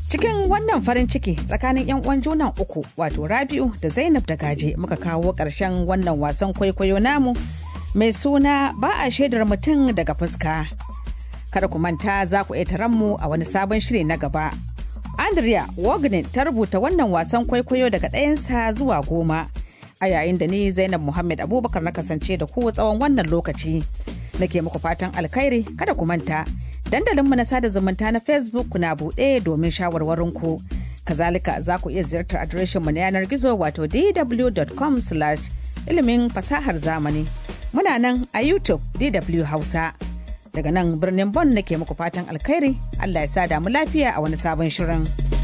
Cikin wannan farin ciki tsakanin 'yan uwan junan uku wato Rabi'u da Zainab da Gaje muka kawo ƙarshen wannan wasan kwaikwayo namu mai suna ba a shaidar mutum daga fuska. Kada ku manta za ku iya mu a wani sabon shiri na gaba. Andrea Wagner ta rubuta wannan wasan kwaikwayo daga ɗayansa zuwa goma. A yayin da ni Zainab Muhammad Abubakar na kasance da ku tsawon wannan lokaci. Nake muku fatan alkhairi kada ku manta. Dandalinmu na sada zumunta na Facebook na buɗe domin shawarwarinku. Kazalika za ku iya ziyartar adireshinmu na yanar gizo wato dw.com ilimin fasahar zamani. Muna nan a YouTube DW Hausa. Daga nan birnin Bon nake muku fatan alkhairi, Allah ya sa damu lafiya a wani sabon shirin.